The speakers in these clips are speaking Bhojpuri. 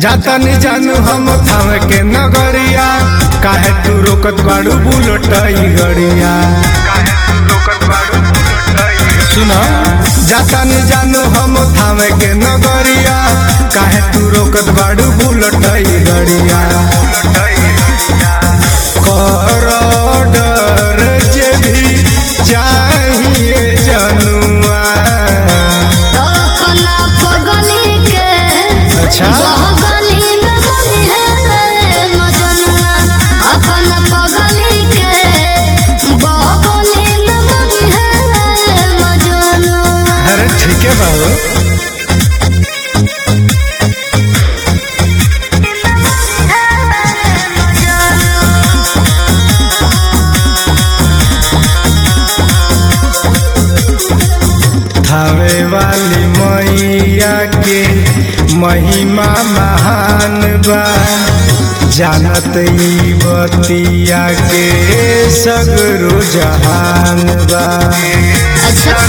जाता नहीं जानू हम थावे के नगरिया काहे तू रोकत बाड़ू बुलट गड़िया सुनो जाता नहीं जानू हम थावे के नगरिया काहे तू रोकत बाड़ू बुलट गड़िया कर डर जे भी चाहिए जनुआ अपना पगली के अच्छा बगली में बनी है मजनुआ अपना पगली के बगली में बनी है मजनुआ अरे ठीक है बाबू थावे वाली मैया के महिमा महान बा जानत ई बतिया के सगरो जहान बा अच्छा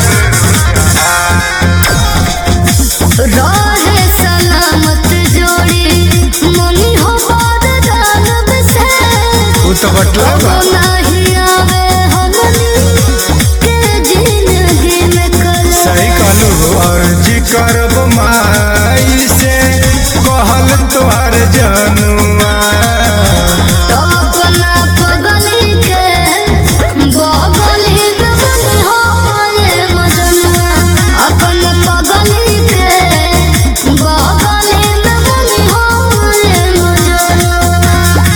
रहे सलामत जोड़ी मनी हो बाद दानव से वो तो बटला बा नहीं आवे हमनी के जिंदगी में कल सही कहलू अर्जी करब माई से कहल तोहर जनुआ अपना पगली के बगली में बनी हो रे मजनुआ अपना पगली के बगली में बनी हो रे मजनुआ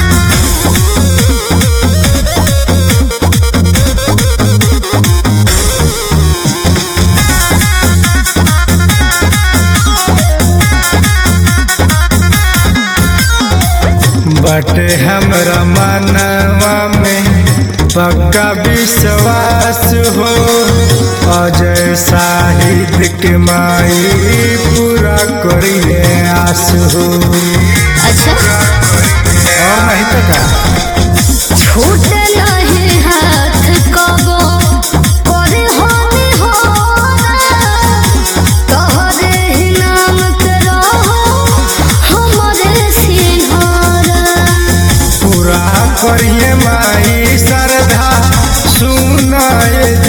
बटे हमरा मनवा में पक्का विश्वास हो अजय साहित्य के माई पूरा करिए आस हो अच्छा और नहीं तो का छूट नहीं हाथ कबो करे होनी हो तोहरे ही नाम के रहो हमरे सिंहारा पूरा करिए माई श्रद्धा सुनाए